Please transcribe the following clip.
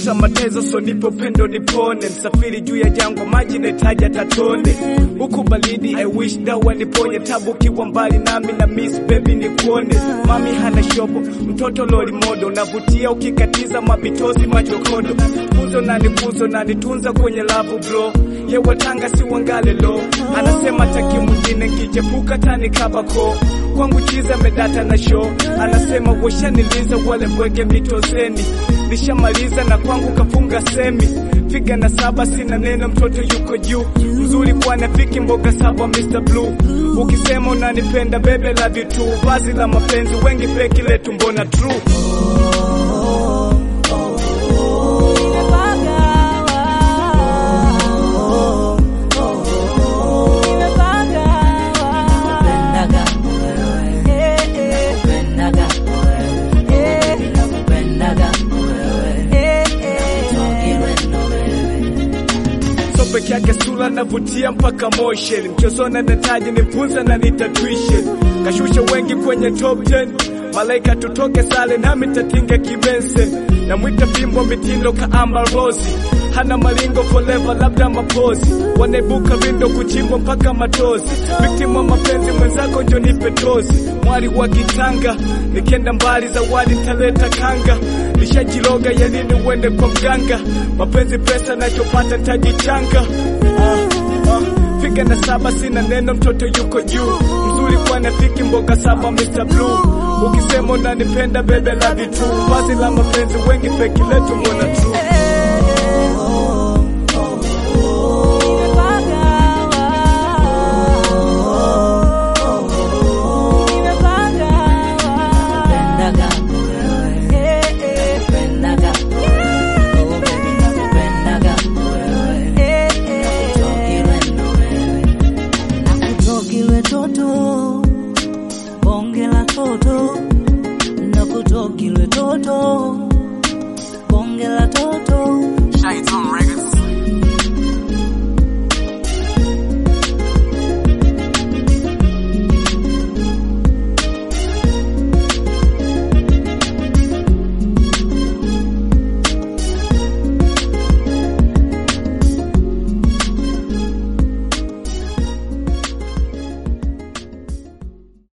pesa matezo, so nipo upendo nipone, msafiri juu ya jangwa, maji nahitaji tatone, huku baridi, I wish dawa niponye, tabu kiwa mbali nami na miss baby nikuone, mami hana shobo, mtoto loli modo, navutia ukikatiza mabitozi machokodo, kuzo na nikuzo na nitunza kwenye labu bro, ye watanga si wangale lo, anasema taki mwingine nkichepuka tani kabako kwangu chiza medata na show, anasema washaniliza wale mweke mitozeni, nishamaliza na kwangu kafunga semi, figa na saba sina neno, mtoto yuko juu, mzuri kwa nafiki mboga saba Mr. Blue, ukisema unanipenda bebe love you too, vazi la mapenzi wengi feki letu mbona true so peke yake sura navutia mpaka motion mchezona nataji nifunza na nitatwishe kashusha wengi kwenye top 10 malaika tutoke sale nami tatinga kibense namwita bimbo mitindo ka Amber Rose hana malingo forever labda mapozi wanaibuka vindo kuchimbwa mpaka matozi victim wa mapenzi mwenzako njo nipe tozi mwari wa kitanga nikienda mbali zawadi ntaleta kanga nishajiroga ya nini uende kwa mganga mapenzi pesa nachopata ntajichanga ah, ah. Figa na saba sina neno, mtoto yuko juu, mzuri kwa nafiki mboga saba Mr. Blue. Ukisema unanipenda bebe love you too, vazi la mapenzi wengi feki letu mbona true